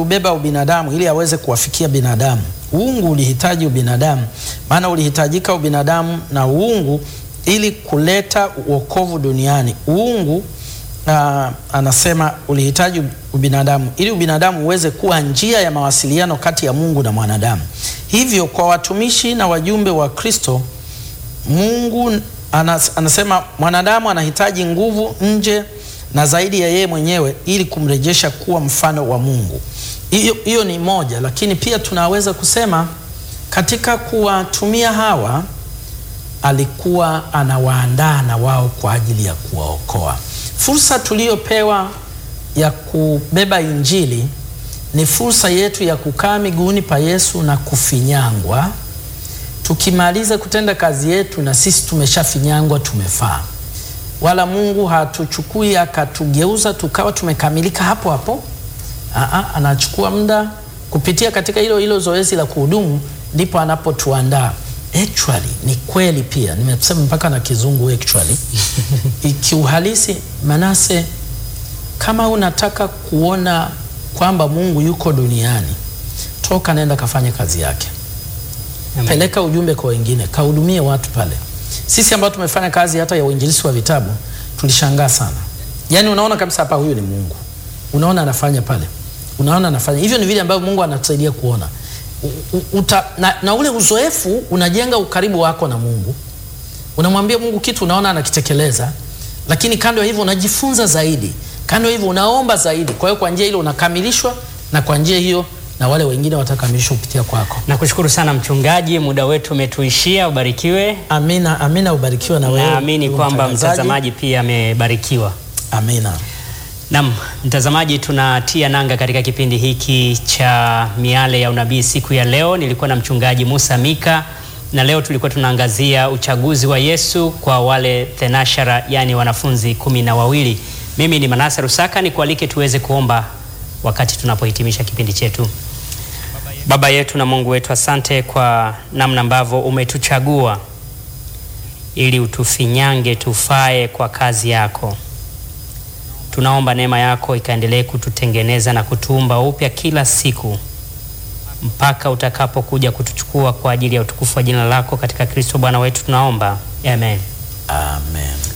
uliubeba ubinadamu ili aweze kuwafikia binadamu. Uungu ulihitaji ubinadamu, maana ulihitajika ubinadamu na uungu ili kuleta wokovu duniani. Uungu uh, anasema ulihitaji ubinadamu ili ubinadamu uweze kuwa njia ya mawasiliano kati ya Mungu na mwanadamu. Hivyo kwa watumishi na wajumbe wa Kristo, Mungu anas, anasema mwanadamu anahitaji nguvu nje na zaidi ya yeye mwenyewe ili kumrejesha kuwa mfano wa Mungu. Hiyo hiyo ni moja, lakini pia tunaweza kusema katika kuwatumia hawa alikuwa anawaandaa na wao kwa ajili ya kuwaokoa. Fursa tuliyopewa ya kubeba Injili ni fursa yetu ya kukaa miguuni pa Yesu na kufinyangwa. Tukimaliza kutenda kazi yetu, na sisi tumeshafinyangwa, tumefaa. Wala Mungu hatuchukui akatugeuza tukawa tumekamilika hapo hapo. Aa, anachukua muda kupitia katika hilo hilo zoezi la kuhudumu, ndipo anapotuandaa. Actually ni kweli pia, nimesema mpaka na kizungu actually ikiuhalisi. Manase, kama unataka kuona kwamba Mungu yuko duniani, toka nenda kafanya kazi yake. Amen. Peleka ujumbe kwa wengine, kahudumie watu pale. Sisi ambao tumefanya kazi hata ya uinjilisti wa vitabu tulishangaa sana. Yaani unaona kabisa hapa huyu ni Mungu. Unaona anafanya pale. Unaona anafanya. Hivyo ni vile ambavyo Mungu anatusaidia kuona. U, u, uta, na, na ule uzoefu unajenga ukaribu wako na Mungu. Unamwambia Mungu kitu unaona anakitekeleza, lakini kando ya hivyo unajifunza zaidi. Kando ya hivyo unaomba zaidi. Kwa hiyo kwa njia ile unakamilishwa na kwa njia hiyo na wale wengine watakamilishwa kupitia kwako. Nakushukuru sana mchungaji, muda wetu umetuishia. Ubarikiwe. Amina, amina, ubarikiwe na wewe. Naamini ndugu kwamba mtangazaji. mtazamaji pia amebarikiwa. Amina. Naam, mtazamaji, tunatia nanga katika kipindi hiki cha Miale ya Unabii siku ya leo. Nilikuwa na mchungaji Musa Mika na leo tulikuwa tunaangazia uchaguzi wa Yesu kwa wale thenashara, yani wanafunzi kumi na wawili. Mimi ni Manase Rusaka, nikualike tuweze kuomba wakati tunapohitimisha kipindi chetu. Baba yetu na Mungu wetu, asante kwa namna ambavyo umetuchagua ili utufinyange tufae kwa kazi yako. Tunaomba neema yako ikaendelee kututengeneza na kutuumba upya kila siku mpaka utakapokuja kutuchukua kwa ajili ya utukufu wa jina lako katika Kristo Bwana wetu tunaomba. Amen. Amen.